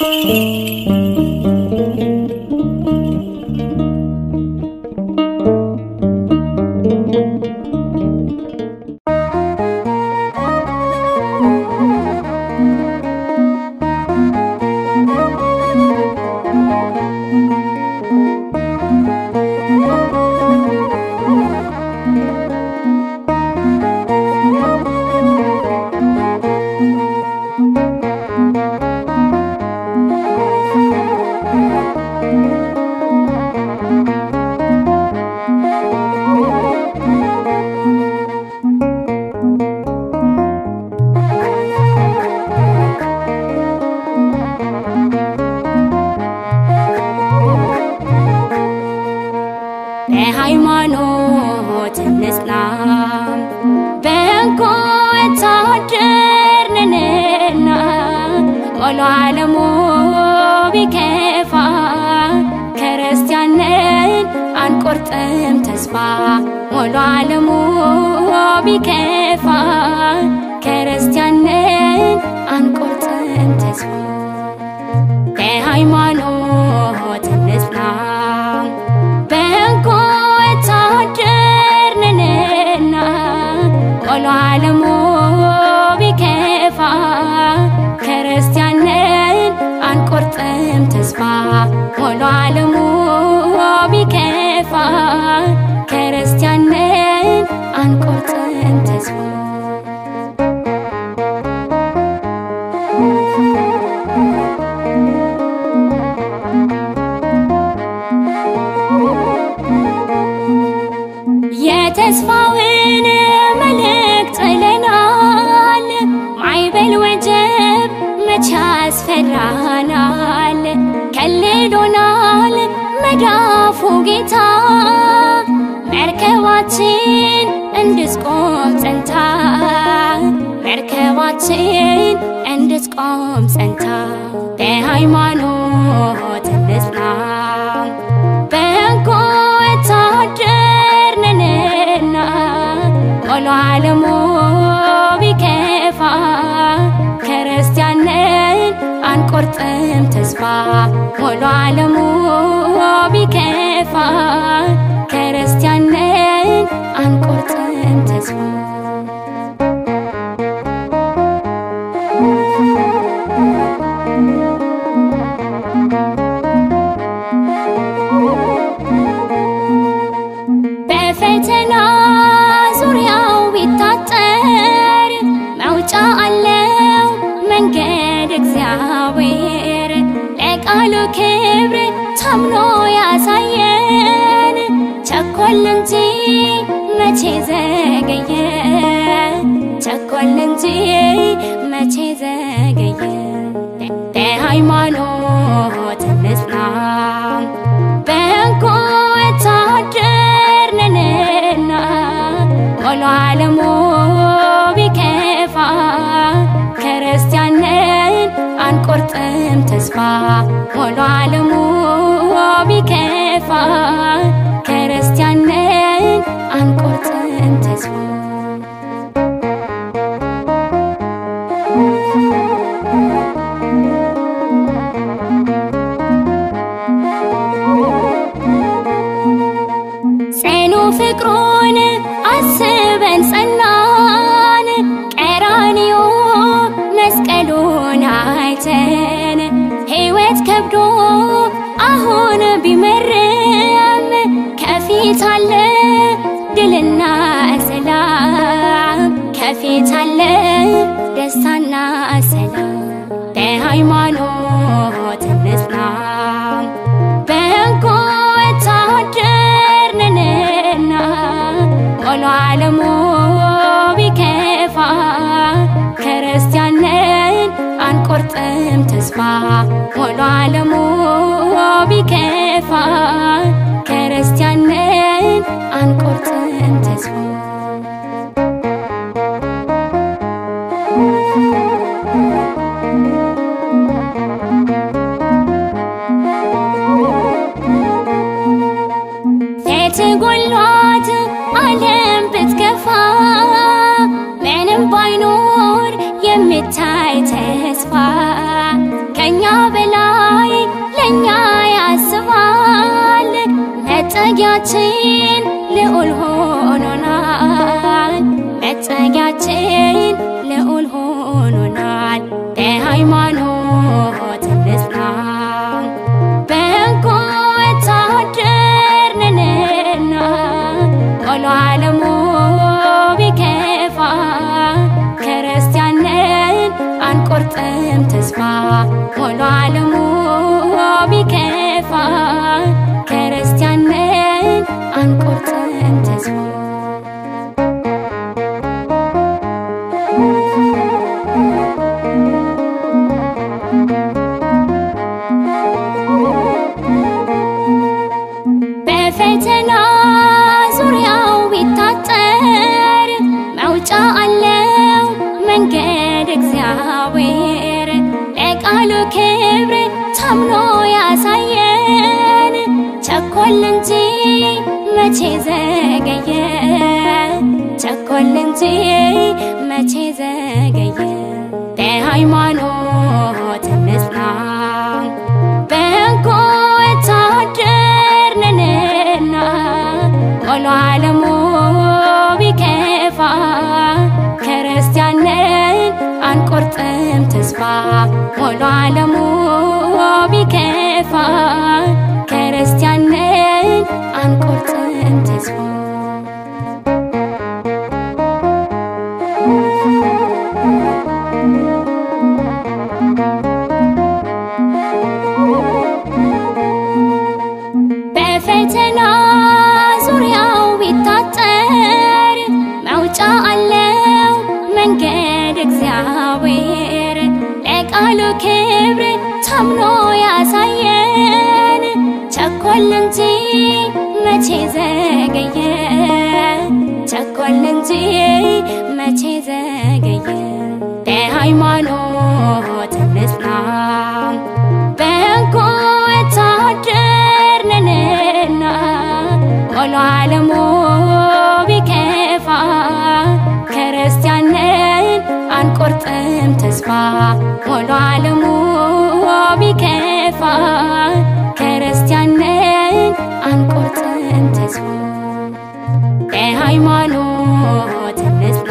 በሃይማኖት እንጽና በጎ ወታደር ነንና ሞሎ ዓለሙ ቢከፋ ክርስቲያንን አንቆርጥም ተስፋ ሞሎ ዓለሙ ቢከፋ ክርስቲያንን አንቆርጥም ተስፋ በሃይማኖት እንጽና በጎ ወታደር ነንና ሞሎ ዓለሙ ቢከፋ ክርስቲያንን አንቆርጥም ተስፋ ሞሎ ዓለሙ ቢከፋ ክርስቲያንን አንቆርጥም ተስፋ የተስፋውን መልእክት ጥለናል። ማዕበል ወጀብ መቼ ያስፈራናል? ከልሎናል መዳፉ ጌታ መርከባችን እንድትቆም ጸንታ መርከባችን እንድትቆም ጸንታ በሃይማኖት እንጽና በጎ ወታደር ነንና ሞሎ ዓለሙ ቢከፋ ክርስቲያንን አንቆርጥም ተስፋ ሞሎ ዓለሙ ቢከፋ ክርስቲያንን አንቆርጥም ተስፋ በፈተና ዙሪያው ቢታጠር መውጫ አለው መንገድ እግዚአብሔር ለቃሉ ክብር ታምኖ ያሳየን ቸኮል እንጂ መቼ ዘገየ ቸኮል እንጂ መቼ ዘገየ በሃይማኖት እንጽና በጎ ወታደር ነንና ሞሎ ዓለሙ ቢከፋ ክርስቲያንን አንቆርጥም ተስፋ ሞሎ ዓለሙ ቢከፋ ክርስቲያንን አንቆርጥም ተስፋ ጽኑ ፍቅሩን አስበን ጸናን ቀራንዮ መስቀሉን አይተን ሕይወት ከብዶ አሁን ቢመርም ከፊት አለ ድልና ሰላም ከፊት አለ ደስታና ሰላም በሃይማኖት እንጽና በጎ ወታደር ነንና ሞሎ ዓለሙ ቢከፋ ክርስቲያንን አንቆርጥም ተስፋ ሞሎ ዓለሙ ቢከፋ ክርስቲያንን አንቆርጥም ተስፋ የትጎሏት ዓለም ብትከፋ ምንም ባይኖር የሚታይ ተስፋ ከኛ በላ መጠጊያችን ልዑል ሆኖናል መጠጊያችን ልዑል ሆኖናል በሃይማኖት እንጽና በጎ ወታደር ነንና ሞሎ ዓለሙ ቢከፋ ክርስቲያንን አንቆርጥም ተስፋ ሞሎ ዓለሙ ቢከፋ ክርስቲያንን አንቆርጥም ተስፋ በፈተና ዙሪያው ቢታጠር መውጫ አለው መንገድ እግዚአብሔር ለቃሉ ክብር ታምኖ ያሳየን ቸኮል እንጂ መቼ ዘገየ ቸኮል እንጂ መቼ ዘገየ በሃይማኖት እንጽና በጎ ወታደር ነንና ሞሎ ዓለሙ ቢከፋ ክርስቲያንን አንቆርጥም ተስፋ ሞሎ ዓለሙ ቢከፋ ክርስቲያንን አንቆርጥም ተስፋ በፈተና ዙሪያው ቢታጠር መውጫ አለው መንገድ እግዚአብሔር ለቃሉ ክብር ታምኖ ያሳየን ቸኮል እንጂ መቼ ዘገየ ቸኮል እንጂ መቼ ዘገየ በሃይማኖት እንጽና በጎ ወታደር ነንና ሞሎ ዓለሙ ቢከፋ ክርስቲያንን አንቆርጥም ተስፋ ሞሎ ዓለሙ ቢከፋ ክርስቲያንን አንቆርጥም ተስፋ በሃይማኖት እንጽና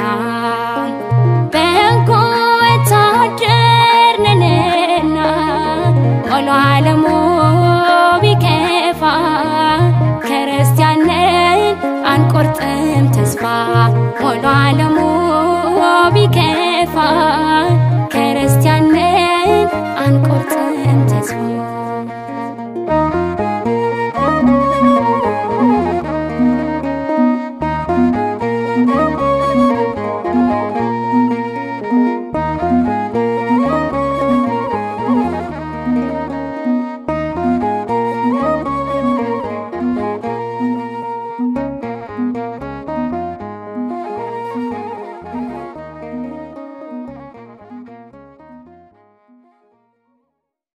በጎ ወታደር ነንና ሞሎ ዓለሙ ቢከፋ ክርስቲያንን አንቆርጥም ተስፋ ሞሎ ዓለሙ ቢከፋ ክርስቲያንን አንቆርጥም ተስፋ